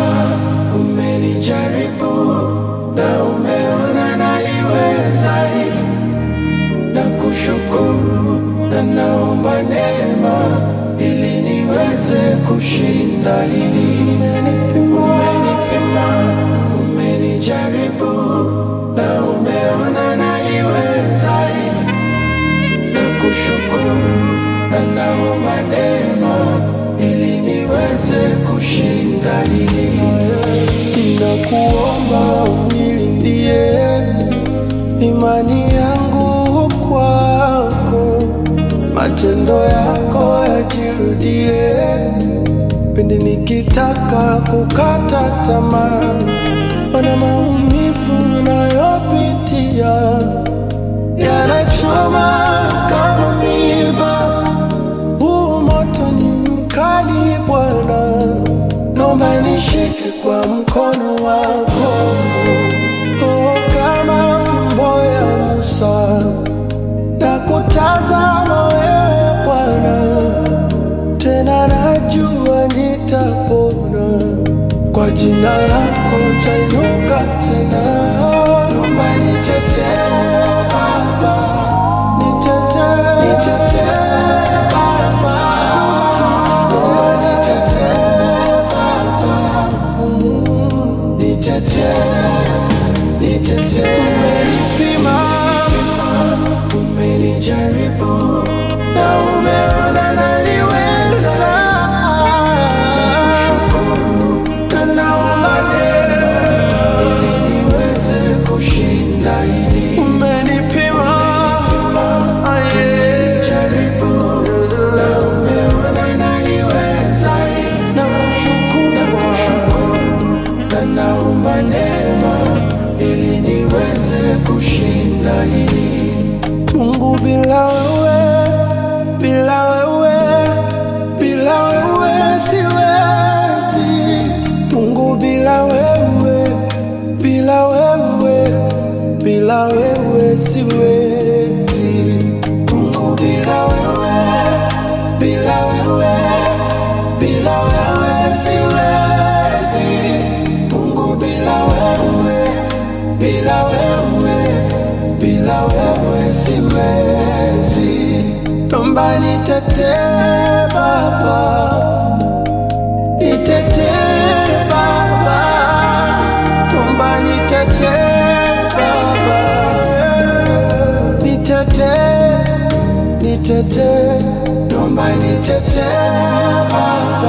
umenipima, umenijaribu na umeona naliweza hili, na kushukuru na naomba neema ili niweze kushinda hili. Umenipima, umenijaribu na umeona naliweza hili, na kushukuru na naomba neema ili niweze kushinda hili. Ninakuomba unilindie imani yangu kwako, matendo yako yajirudie pindi nikitaka kukata tamaa, mana maumivu nayopitia yanachoma kama miba. Huu moto ni mkali Bwana, naomba nishike kwa mkono wako, oh, kama fimbo ya Musa na kutazama wewe Bwana, tena najua nitapona kwa jina lako tainuka tena. Naomba nitetee Baba, nitetee, nitetee Baba, naomba nitetee Baba, Mm, nitetee, nitetee. Umenipima, umenijaribu na umeona naliweza. Nakushukuru na naomba neema ili niweze kushinda hili. Umenipima, umenijaribu na umeona naliweza hili. Nakushukuru, nakushukuru na naomba neema ili niweze kushinda hili. Mungu bila wewe, bila wewe, bila wewe siwezi. Mungu bila wewe, bila wewe, bila wewe siwezi. Mungu bila wewe, bila wewe, bila wewe siwezi. Mungu bila wewe, bila wewe, bila wewe siwezi. Naomba nitetee Baba, nitetee Baba, naomba nitetee Baba, nitetee, nitetee, naomba nitetee Baba.